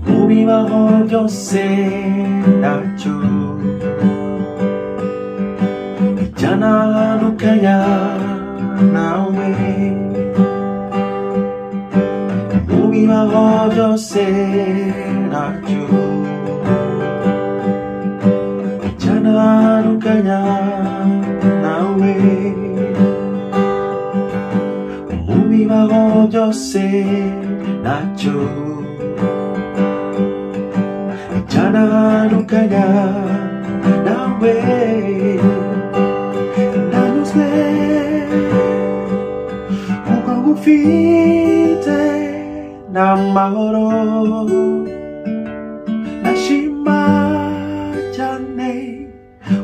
帯輪を寄せた中있잖아 루카야 나오미 우리와 어저새 낙주 있잖아 루카야 나오미 우리와 어저새 낙주 있잖아 루카야 나왜 Nada nos vê O algo fite Na maoro Na shima chane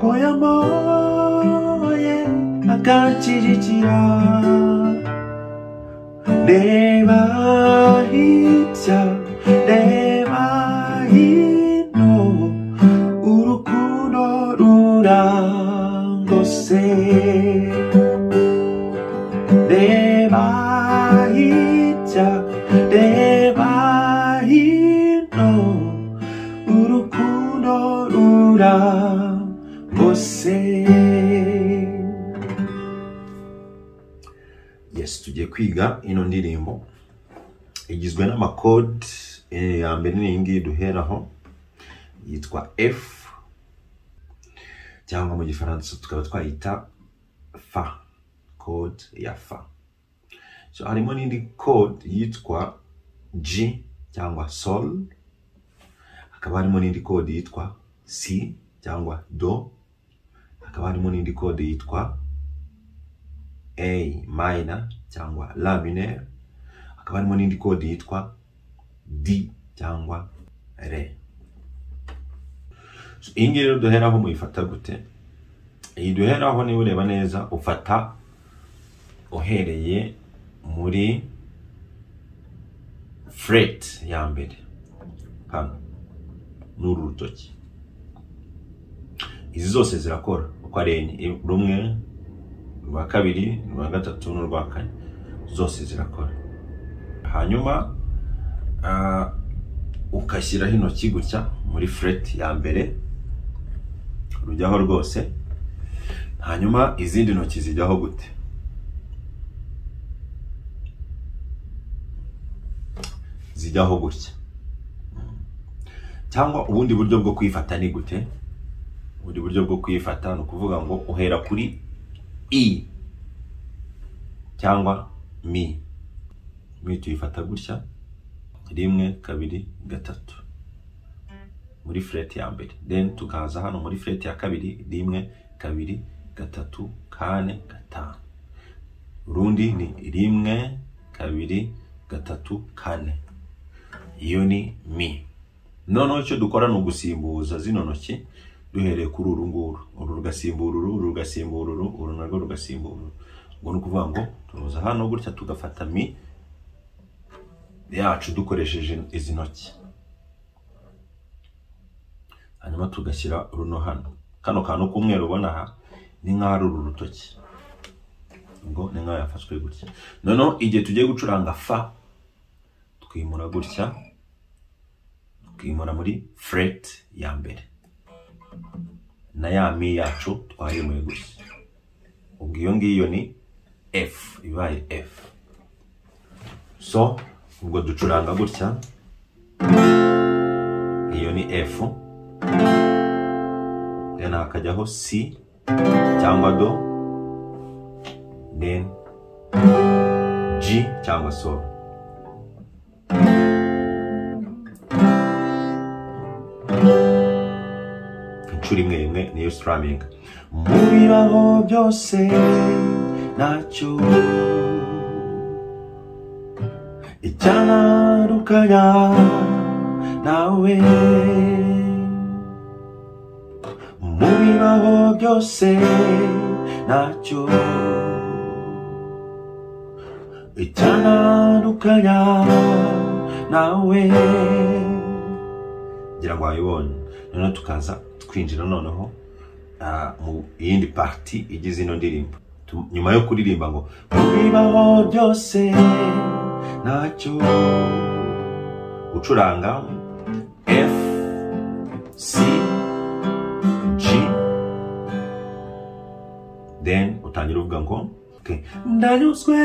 Koya moye Akachi jichira Neva hitsa Neva hino Uruku no rurango se Deba hitcha Deba hino Uruku no rurango se Yes, tugiye kwiga ino ndirimbo igizwe n'amakode eh, ya mbere ni iyi ngiyi duheraho yitwa F cyangwa mu gifaransa tukaba twayita fa code ya fa so harimo n'indi code yitwa g cyangwa sol hakaba harimo n'indi code yitwa c cyangwa do hakaba harimo n'indi code yitwa a minor cyangwa la minor hakaba harimo n'indi code yitwa d cyangwa re so iyi ngiyi rero duheraho muyifata gute iyi duheraho niba ureba neza ufata uhereye muri fret ya mbere hano n'uru rutoki izi zose zirakora uko ari enye I- rumwe urwa kabiri urwa gatatu n'urwa kane zose zirakora hanyuma ah, ukashyiraho intoki gutya muri fret ya mbere rujyaho rwose hanyuma izindi ntoki zijyaho gute zijyaho gutya cyangwa ubundi buryo bwo kwifata ni gute ubundi buryo bwo kwifata ni ukuvuga ngo uhera kuri i cyangwa mi mi tuyifata gutya rimwe kabiri gatatu muri fureti ya mbere then tukaza hano muri fureti ya kabiri rimwe kabiri gatatu kane gatanu urundi ni rimwe kabiri gatatu kane iyo ni mi noneho icyo dukora ni ugusimbuza zino ntoki duhereye kuri uru nguru uru rugasimbura uru uru rugasimbura uru uru narwo rugasimbura uru ubwo ni ukuvuga ngo turuza hano gutya tugafata mi yacu dukoresheje izi ntoki hanyuma tugashyira runo hano kano kantu k'umweru ubona aha ni nk'aho ari uru rutoki ubwo ni nk'aho yafashwe gutya noneho igihe tugiye gucuranga fa twimura gutya twimura muri fret ya mbere na ya mi yacu twayimuye gutya ubwo iyo ngiyo ni f ibaye f so ubwo ducuranga gutya iyo ni f then hakajyaho C cyangwa do then G cyangwa sol inshuro imwe imwe niyo strumming mu biraho byose nacyo icyanarukanya nawe mu bibaho byose nacyo itandukanya nawe ngira ngo wayibonye noneho tukaza twinjira noneho ah, mu yindi parti igize ino ndirimbo Tu- nyuma yo kuririmba ngo mu bibaho byose ntacyo ucuranga f c g then utangira uvuga ngo okay. ndanyuzwe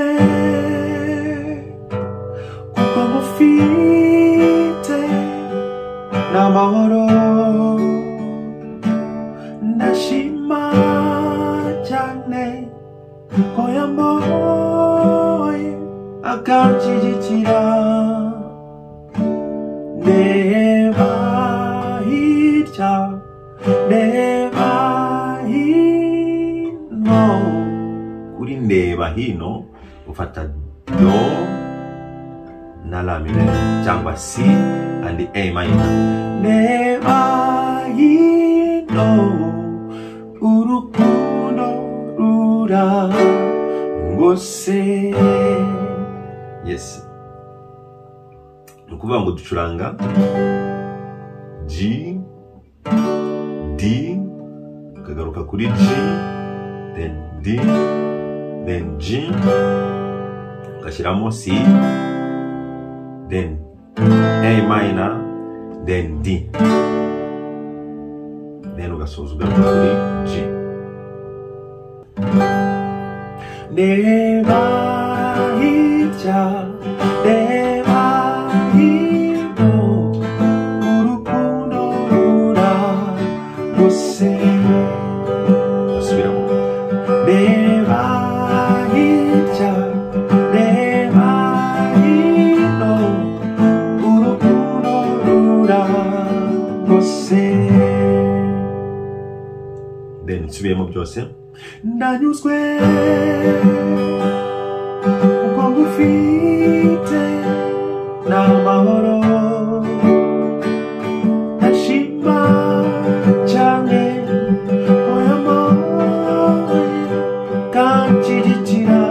kuko ngufite n'amahoro ndashima cyane ko yamboye akanshyigikira ndeba hirya ndeba hino kuri ndeba hino ufata do na la minor cyangwa c and a minor ndeba hino urukundo rura ngose yes ni ukuvuga ngo ducuranga G, D, ukagaruka kuri G, then D, then G, ugashyiramo C, then A minor, then D, then ugasoza ugaruka kuri G. Reba hirya, reba hino, urukundo rura rwose basubiramo reba hirya reba hino urukundo rura rwose then nsubiyemo byose ndanyuzwe kuko ngufite n'amahoro ndashima cyane oyama kanshyigikira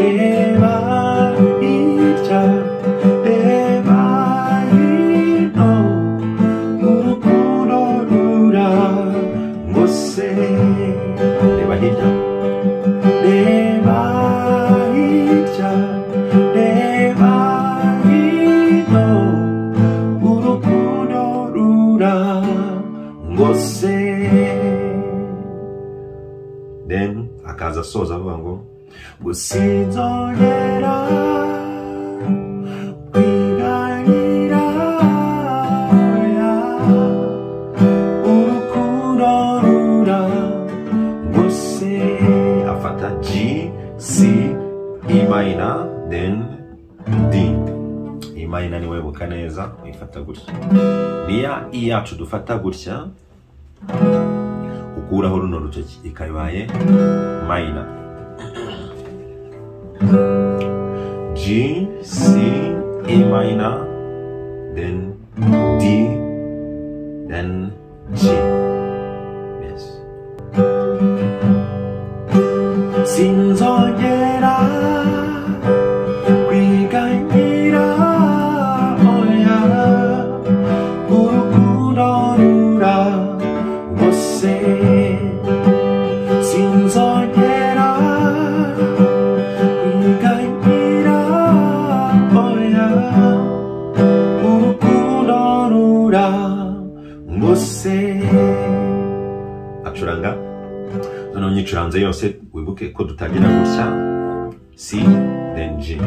reba hirya reba hino urukundo rura ngose reba hirya reba hirya reba hino urukundo rura ngose then akaza asoza avuga ngo gusinzongera kwiganyira oya, urukundo rura ngose afata g c e minor then d imana niwe buka neza uyifata gutya niya i yacu dufata gutya ukuraho runo rutoki ikabaye mayina g c e minor then d then g yes sinzongera kwiganyira oya urukundo rura ngose sinzongera kwiganyira oya urukundo rura ngose acuranga noneho nyicuranze yose wibuke ko dutangira gutya C then G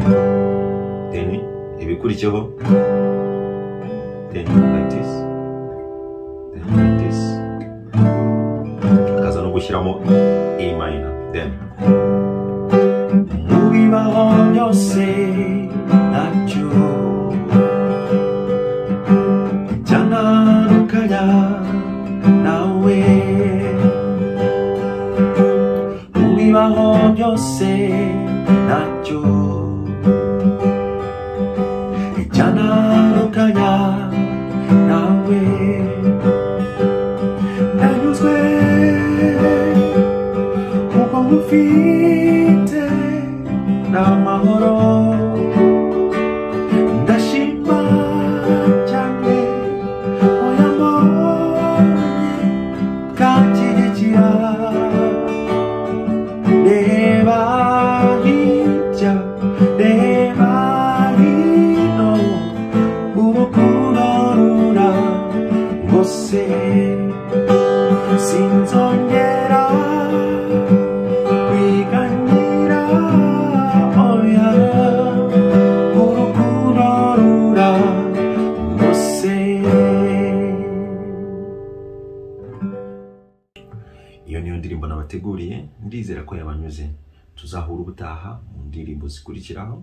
then ibikurikiyeho then like this then like this akaza no gushyiramo A minor then mu bibaho byose ntacyo cyananukanya nawe mu bibaho byose ntacyo icyananukanya nawe nanyuzwe kuko ngufite indirimbo nabateguriye ndizera ko yabanyuze tuzahura ubutaha mu ndirimbo zikurikiraho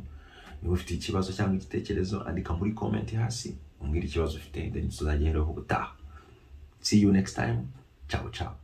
niba ufite ikibazo cyangwa igitekerezo andika muri komenti hasi umbwire ikibazo ufite then tuzajya uhereraho ubutaha see you next time ciao ciao